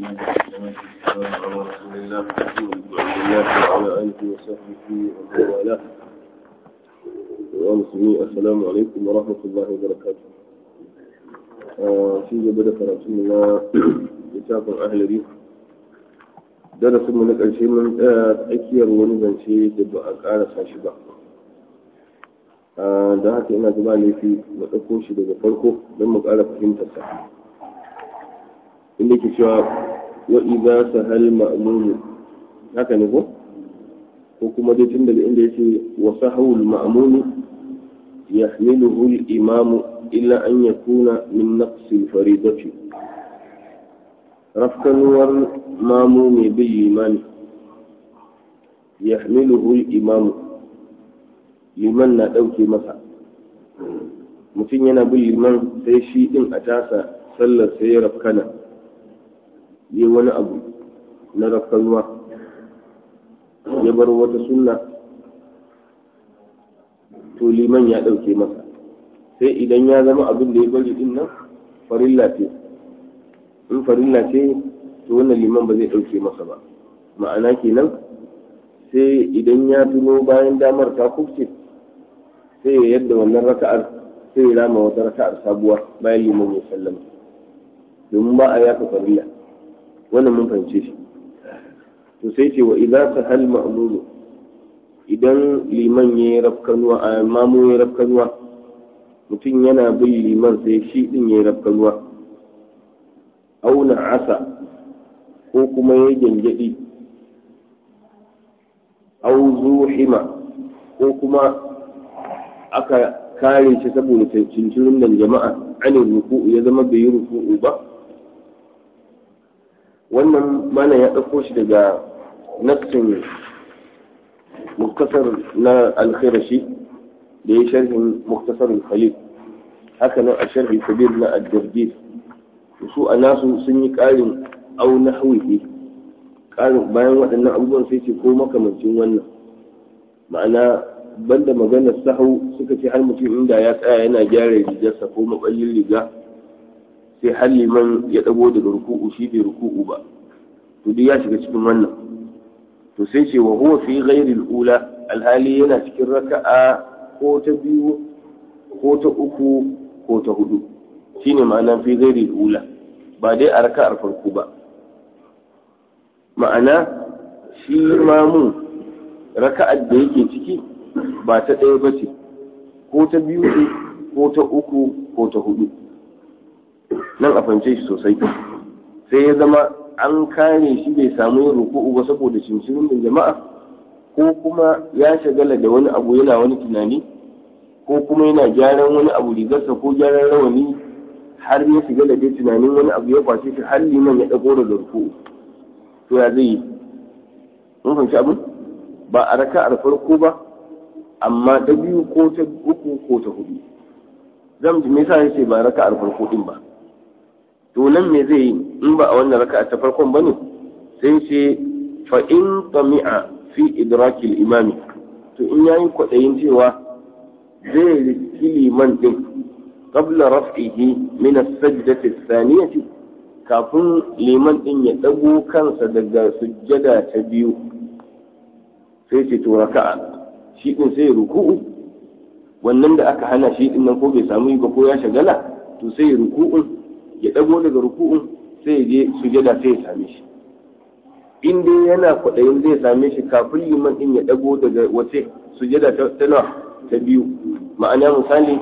والسلام على رسول الله الله وعلى آله وصحبه ومن والاه ومسلمين السلام عليكم ورحمة الله وبركاته في جبل كراتنا كتاب أهل بي darasin mu na ƙarshe mun tsaya tsakiyar wani zance da ba a ƙarasa shi ba da haka ina zuba laifi mu ɗauko shi daga farko don mu ƙara fahimtar sa inda ke cewa wa idza sahal ma'mum haka ne ko ko kuma dai tun daga inda yake wa sahul ma'mum yahmiluhu al-imam illa an yakuna min naqs al-faridati rafkanuwar mamu mai bin limani yahmiluhu al-imam liman na ɗauke masa mutum yana bin liman sai shi ɗin a tasa sallar sai ya rafkana yi wani abu na rafkanuwa ya bar wata sunna to liman ya ɗauke masa sai idan ya zama abin da ya bari ɗin nan farilla ce in farilla ce to wannan liman ba zai ɗauke masa ba ma'ana kenan sai idan ya tuno bayan damar ta kufce sai ya yadda wannan raka'ar sai ya rama wata raka'ar sabuwa bayan liman ya sallama domin ba a yaka farilla wannan mun fahimce shi to sai ce wa idan ta hal ma'mulu idan liman ya yi rafkanuwa a mamu ya rafkanuwa mutum yana bin liman sai shi din ya yi rafkanuwa auna asa ko kuma ya gyangyaɗi au zuhima ko kuma aka kare shi saboda cincirin nan jama'a anin ruku'u ya zama bai yi ruku'u ba wannan mana ya ɗauko shi daga nassin muktasar na alkhirashi da ya sharhin muktasar khalil haka nan a sharhi kabir na ad-dirdir su a nasu sun yi ƙarin au nahwihi ƙarin bayan waɗannan abubuwan sai ce ko makamancin wannan ma'ana banda maganar sahau suka ce har mutum inda ya tsaya yana gyara rigarsa ko maɓallin riga sai har liman ya ɗago daga ruku'u shi bai ruku'u ba to duk ya shiga cikin wannan to sai ce wa huwa fi ghairi ula alhali yana cikin raka'a ko ta biyu ko ta uku ko ta hudu shine ma'ana fi ghairi ula ba dai a raka'ar farko ba ma'ana shi mamu raka'ar da yake ciki ba ta ɗaya ba ce ko ta biyu ce ko ta uku ko ta hudu nan a fahimce shi sosai sai ya zama an kare shi bai samu yin ruku'u ba saboda cincirin da jama'a ko kuma ya shagala da wani abu yana wani tunani ko kuma yana gyaran wani abu rigarsa ko gyaran rawani har ya shiga da dai tunanin wani abu ya kwace shi har liman ya ɗago da ruku'u to ya zai yi mun fahimci abin ba a raka'ar farko ba amma ta biyu ko ta uku ko ta hudu zan ji me yasa yace ba raka'ar farko din ba to nan me zai yi in ba a wannan raka'a ta farkon bane sai ce fa in tami'a fi idrakil imami to in yayi kwadayin cewa zai riski liman din qabla raf'ihi min as-sajdati ath-thaniyati kafin liman din ya dago kansa daga sujjada ta biyu sai ce to raka'a shi din sai ruku'u wannan da aka hana shi din nan ko bai samu yi ba ko ya shagala to sai ruku'un ya dago daga ruku'un sai ya je sujada sai ya same shi in dai yana kwaɗayin zai same shi kafin liman din ya dago daga wace sujada ta nawa ta biyu ma'ana misali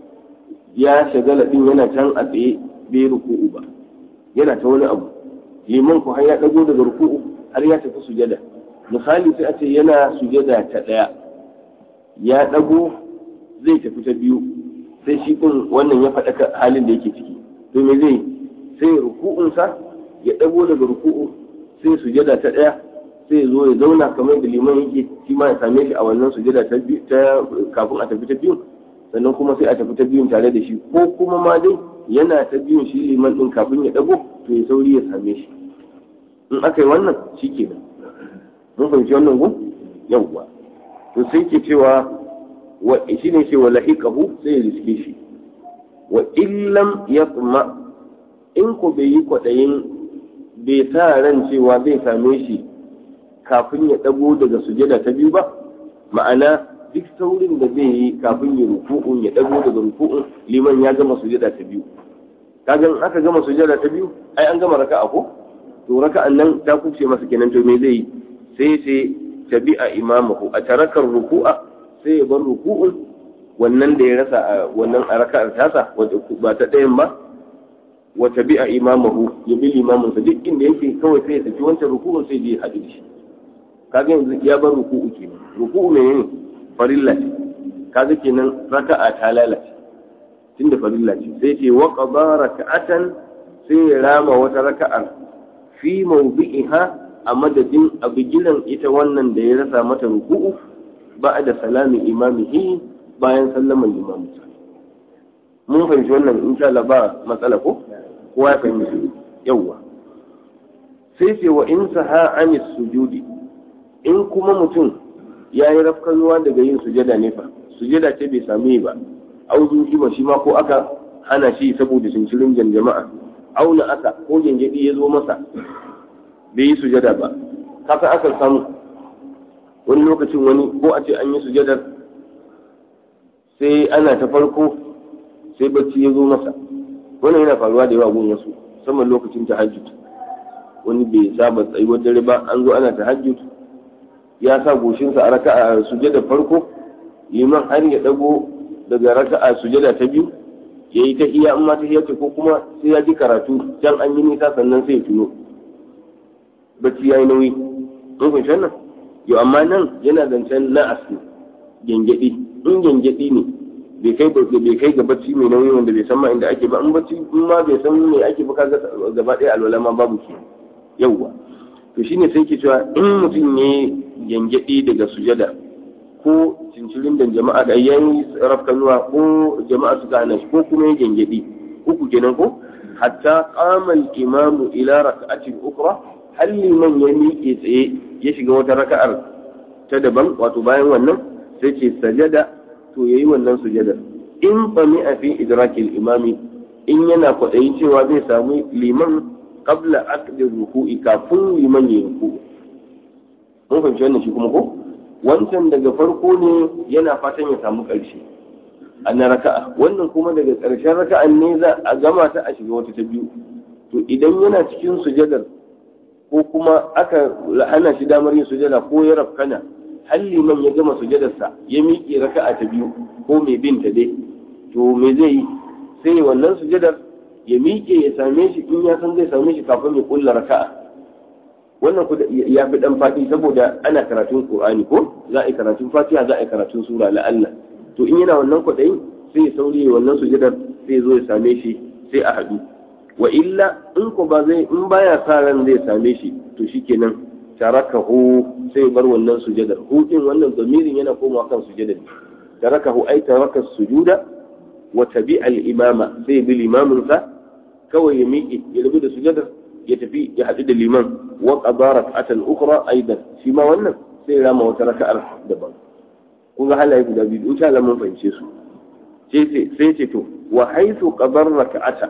ya shagala din yana can a tsaye bai ruku'u ba yana ta wani abu liman ku har ya dago daga ruku'u har ya tafi sujada misali sai a ce yana sujada ta ɗaya ya ɗago zai tafi ta biyu sai shi ɗin wannan ya faɗa halin da yake ciki to me zai sai ruku'unsa ya ɗago daga ruku'u sai sujada ta ɗaya sai zo ya zauna kamar da liman yake shi ma ya same shi a wannan sujada ta kafin a tafi ta biyun sannan kuma sai a tafi ta biyun tare da shi ko kuma ma dai yana ta biyun shi liman ɗin kafin ya ɗago to ya sauri ya same shi in aka yi wannan shi kenan mun fahimci wannan gun yawwa to sai ke cewa wa shi ne ce wa lahiqahu sai ya riske shi wa illam yatma in ko bai yi kwaɗayin bai sa ran cewa zai same shi kafin ya dago daga sujada ta biyu ba ma'ana duk saurin da zai yi kafin ya ruku'un ya dago daga ruku'un liman ya gama sujada ta biyu kaga in aka gama sujada ta biyu ai an gama raka'a ko to raka'an nan ta kuce masa kenan to me zai yi sai sai tabi'a imamahu a tarakar ruku'a sai ya bar ruku'un wannan da ya rasa a wannan a raka'ar tasa ba ta ɗayan ba wa tabi'a imamahu ya bi limamin sa duk inda yake kawai sai ya saki wancan ruku'un sai je haɗu da shi kaga yanzu ya bar ruku'u kenan ruku'u menene farilla ce kaga kenan raka'a ta lalace tunda farilla ce sai ce wa qada raka'atan sai ya rama wata raka'ar fi mawdi'iha a madadin a bigilan ita wannan da ya rasa mata ruku'u ba da salami imamihi bayan sallaman imamu mun fahimci wannan insha Allah ba matsala ko kowa ya fahimci yawwa sai ce wa in saha anis sujudi in kuma mutum ya yi rafkanuwa daga yin sujada ne fa sujada ce bai sami ba auzu ba shi ma ko aka hana shi saboda cincirin jama'a auna aka ko gengedi ya zo masa bai yi sujada ba kasa aka samu wani lokacin wani ko a ce an yi sujadar sai ana ta farko sai bacci ya zo masa wannan yana faruwa da yawa gun wasu musamman lokacin tahajjud wani bai saba tsayuwar dare ba an zo ana tahajjud ya sa goshinsa a raka'a sujada farko liman har ya dago daga raka'a sujada ta biyu ya yi ta iya amma ta iya ko kuma sai ya ji karatu can an yi nisa sannan sai ya tuno bacci ya yi nauyi mun fahimci wannan yau amma nan yana zancen na asu gengedi in gengedi ne bai kai bai kai ga bacci mai nauyi wanda bai san ma inda ake ba in bacci in ma bai san me ake ba kaga gaba ɗaya alwala ma babu ke yawwa to shine sai ke cewa in mutum ne gengedi daga sujada ko cincirin da jama'a da yayi rafkanuwa ko jama'a suka hana shi ko kuma ya gengedi uku kenan ko hatta qama al-imamu ila rak'atin ukra har liman ya miƙe tsaye ya shiga wata raka'ar ta daban wato bayan wannan sai ce sajada to yayi wannan sujadar in fami a fi idrakil imami in yana kwaɗayi cewa zai samu liman qabla aqdi ruku'i kafin liman ya ruku'u mun fahimci wannan shi kuma ko wancan daga farko ne yana fatan ya samu ƙarshe a na raka'a wannan kuma daga ƙarshen raka'an ne za a gama ta a shiga wata ta biyu to idan yana cikin sujadar ko kuma aka hana shi damar yin sujada ko ya rafkana har liman ya gama sujadarsa ya miƙe raka'a ta biyu ko mai bin ta dai to me zai yi sai wannan sujadar ya miƙe ya same shi in ya san zai same shi kafin ya kulla raka'a wannan ku ya fi dan fati saboda ana karatun qur'ani ko za a yi karatun fatiha za a yi karatun sura la'alla to in yana wannan kwaɗayin sai ya sauri wannan sujadar sai ya zo ya same shi sai a haɗu wa illa in ko ba zai in baya sa ran zai same shi to shikenan tarakahu sai bar wannan sujadar hu din wannan zamirin yana komawa kan sujadar tarakahu ay taraka sujuda wa tabi'a al-imama sai bi limamin sa kawai ya miƙe ya rubu da sujadar ya tafi ya haɗu da liman wa qadara rak'atan ukhra aidan shi ma wannan sai ya rama wata raka'ar daban kun ga halaye guda biyu insha Allah mun fahimce su sai ce to wa haythu qadara rak'ata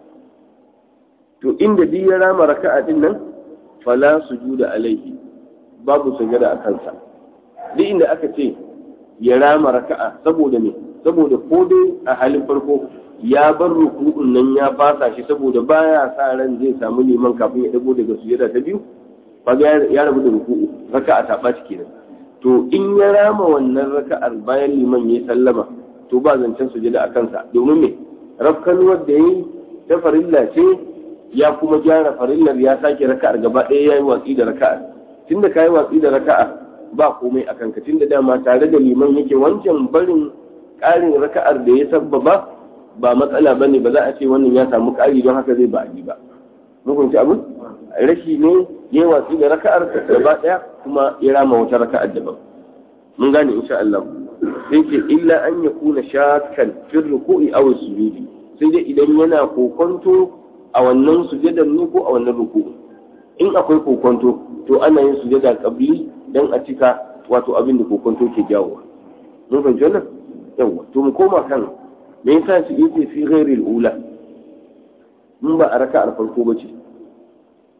to inda duk ya rama raka'a din nan fala sujuda alaihi babu sujada a kansa duk inda aka ce ya rama raka'a saboda me saboda ko dai a halin farko ya bar ruku'un nan ya fasa shi saboda baya sa ran zai samu liman kafin ya dago daga sujada ta biyu kaga ya rabu da ruku'u raka'a ta ɓaci kenan to in ya rama wannan raka'ar bayan liman ya sallama to ba zancen sujada a kansa domin me rafkanuwar da yayi ta farilla ce ya kuma gyara farillar ya sake raka'ar gaba ɗaya ya yi watsi da raka'ar tunda ka yi watsi da raka'a ba komai a kanka tunda dama tare da liman yake wancan barin ƙarin raka'ar da ya sabbaba ba matsala bane ba za a ce wannan ya samu ƙari don haka zai ba a yi ba mun fahimci abin rashi ne ya watsi da raka'ar gaba ɗaya kuma ya rama wata raka'ar daban mun gane insha Allah sai ce illa an yakuna shakkan fil ruku'i aw sujudi sai dai idan yana kokonto a wannan sujadar ne ko a wannan ruku in akwai kokonto to ana yin sujada kabli dan a cika wato abin da kokonto ke jawo mun fahimci wannan yawa to mu koma kan me yasa shi yake fi ghairil ula in ba a raka'ar farko bace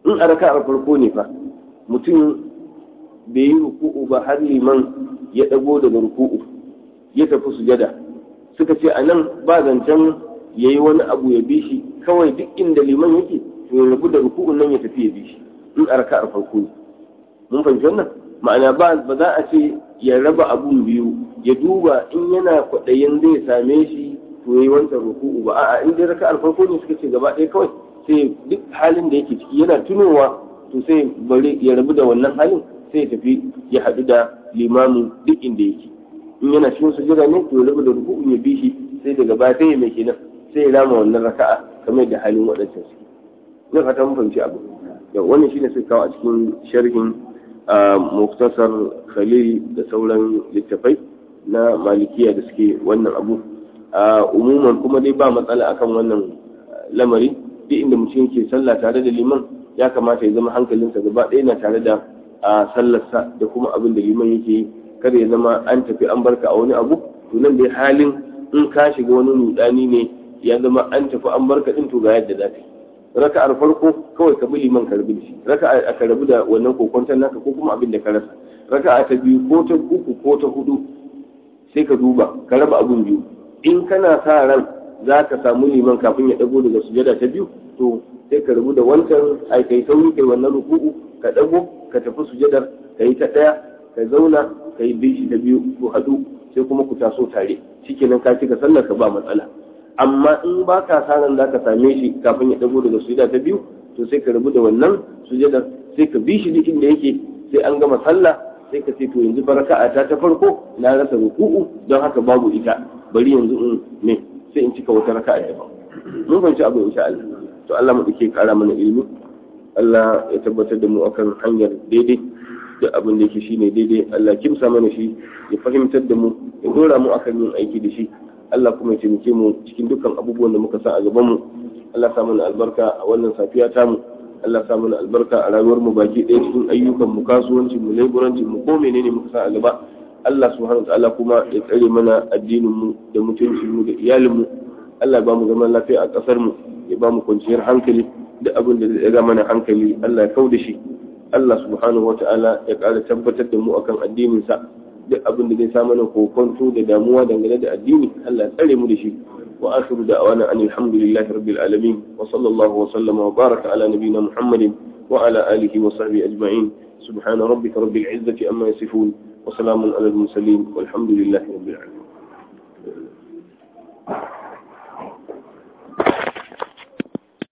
in a raka'ar farko ne fa mutum bai yi ruku'u ba har liman ya dago daga ruku'u ya tafi sujada suka ce a nan ba zancen ya yi wani abu ya bi shi kawai duk inda liman yake to ya rabu da ruku'un nan ya tafi ya bi shi in a raka'ar farko ne mun fahimci wannan ma'ana ba ba za a ce ya raba abun biyu ya duba in yana kwaɗayin zai same shi to ya yi wancan ruku'u ba a'a in dai raka'ar farko ne suka ce gaba ɗaya kawai sai duk halin da yake ciki yana tunowa to sai bari ya rabu da wannan halin sai ya tafi ya haɗu da limamin duk inda yake in yana cikin sujada ne to ya rabu da ruku'u ya bi shi sai daga baya sai ya mai kenan sai ya rama wannan raka'a kamar da halin waɗancan suke ina fata mun fahimci abu yau wannan shine sai kawo a cikin sharhin muktasar khalil da sauran littafai na malikiya da suke wannan abu umuman kuma dai ba matsala akan wannan lamari duk inda mutum yake sallah tare da liman ya kamata ya zama hankalinsa gaba ɗaya na tare da sallarsa da kuma abin da liman yake yi kada ya zama an tafi an barka a wani abu to nan dai halin in ka shiga wani rudani ne ya zama an tafi an barka din to ga yadda za ka yi raka'ar farko kawai ka bi liman ka rabu da shi raka'a ka rabu da wannan kokonton naka ko kuma abin da ka rasa raka'a ta biyu ko ta uku ko ta hudu sai ka duba ka raba abin biyu in kana sa ran za ka samu liman kafin ya dago daga sujada ta biyu to sai ka rabu da wancan ai kai sauri kai wannan ruku'u ka dago ka tafi sujadar ka yi ta daya ka zauna ka yi bishi ta biyu ku haɗu sai kuma ku taso tare shikenan ka cika sallar ka ba matsala amma in ba ka sanan za ka same shi kafin ya dago daga sujada ta biyu to sai ka rabu da wannan sujadar sai ka bi shi duk inda yake sai an gama sallah sai ka ce to yanzu baraka'a ta ta farko na rasa ruku'u don haka babu ita bari yanzu in ne sai in cika wata raka'a daban mun fahimci abu insha Allah to Allah mu dake kara mana ilimi Allah ya tabbatar da mu akan hanyar daidai da abin da yake shine daidai Allah kimsa mana shi ya fahimtar da mu ya dora mu akan yin aiki da shi Allah kuma ya taimake mu cikin dukkan abubuwan da muka sa a gaban mu Allah sa mana albarka a wannan safiya ta mu Allah sa mana albarka a rayuwar mu baki ɗaya cikin ayyukan mu kasuwancin mu leburancin mu ko menene muka sa a gaba Allah subhanahu wa ta'ala kuma ya tsare mana addinin mu da mutuncin mu da iyalin mu Allah ya ba mu zaman lafiya a kasar mu ya ba mu kwanciyar hankali da abin da zai ga mana hankali Allah ya kau da shi Allah subhanahu wa ta'ala ya ƙara tabbatar da mu akan addinin sa duk abin da zai sa mana kokonto da damuwa dangane da addini Allah ya tsare mu da shi wa akhiru da'wana anil hamdulillahi rabbil alamin wa sallallahu wa sallama wa baraka ala nabiyyina muhammadin wa ala alihi wa sahbihi ajma'in subhana rabbika rabbil izzati amma yasifun wa salamun ala al mursalin walhamdulillahi rabbil alamin